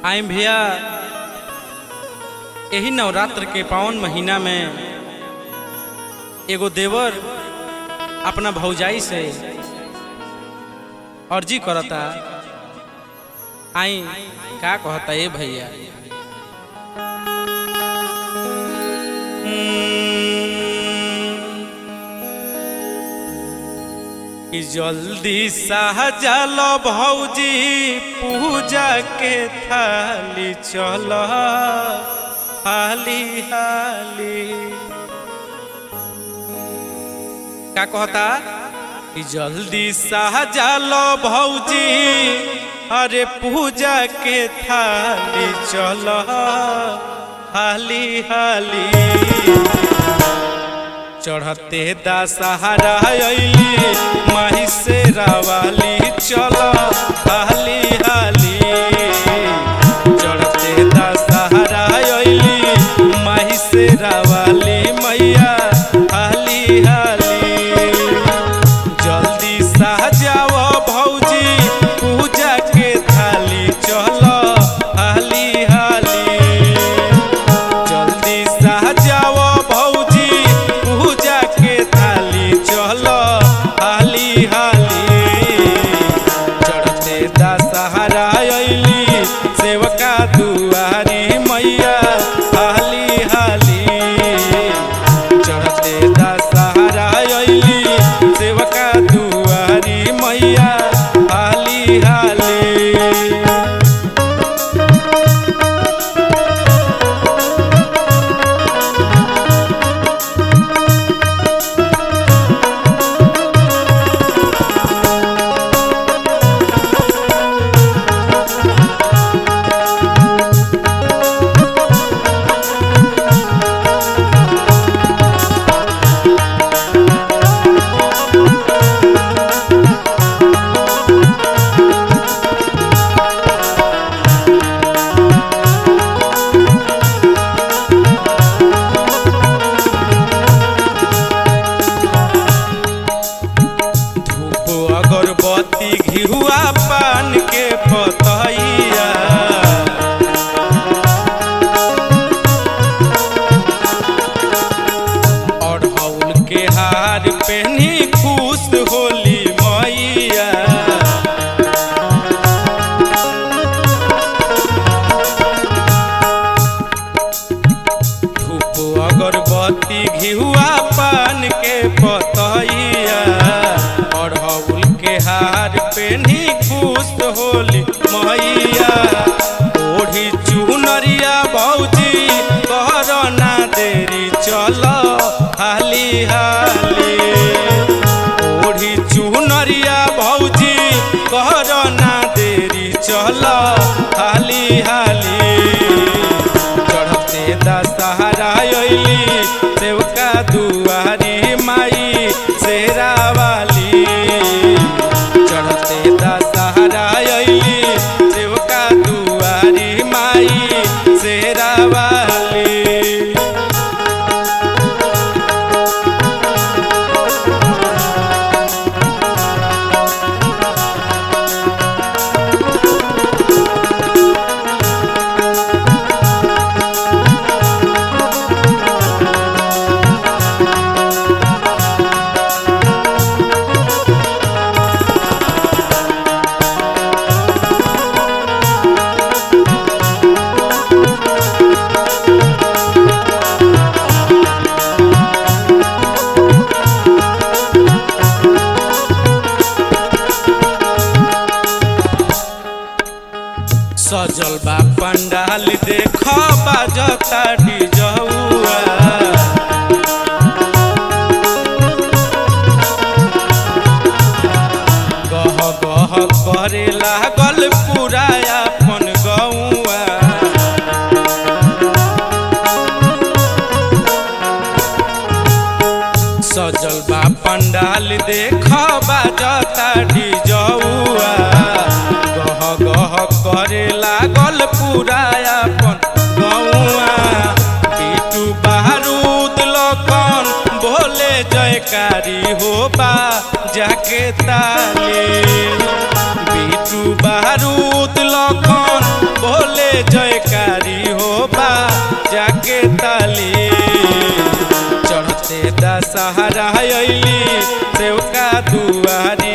आए भैया यही नवरात्र के पावन महीना में एगो देवर अपना भौजाई से अर्जी करता आई का कहता ए भैया कि जल्दी सहजल भौजी पूजा के थाली चल हाली हाली का कहता कि जल्दी सहजल भौजी अरे पूजा के थाली चल हाली हाली चढ़ते दशहरा अली माही से रावाली चल हाली हाली चढ़ते दशहरा अली माही से रावाली मैया हाली हाली जल्दी सहजाव भौजी पूजा के थाली चल हाली हाली जल्दी सहजाव भौजी पूजा के थाली चल हाली हाली चढ़ते दशहरा अली सेवका दुआरी मैया हाली हाली चढ़ते दशहरा अली सेवका दुआरी मैया हाली हाली धूप अगरबत्ती घिहुआ पान के पतैया अढ़ौल के हार पहनी खुश होली मैया धूप अगरबत्ती घिहुआ पान के पतैया अढ़ौल के हार पेन्ही खुश होली मैया ओढ़ी चुनरिया भौजी कर ना देरी चल हाली हाली ओढ़ी चुनरिया भौजी कर ना देरी चल हाली हाली चढ़ते दशहरा अली देवका दुआरी माई शेरा वाली चढ़ते दशहरा अली देवका दुआरी माई शेरा वाली सजल बा पंडाल देख बाजता डिजौआ गह गह करे लागल पूरा अपन गौआ सजल बा पंडाल देख बाजता डिजौआ गह गह करे लागल पूरा अपन गौआ पीटू बारूद लखन भोले जयकारी होबा जाके ताली बीटू बारूद लखन भोले दशहरा अइली सेवका दुआरी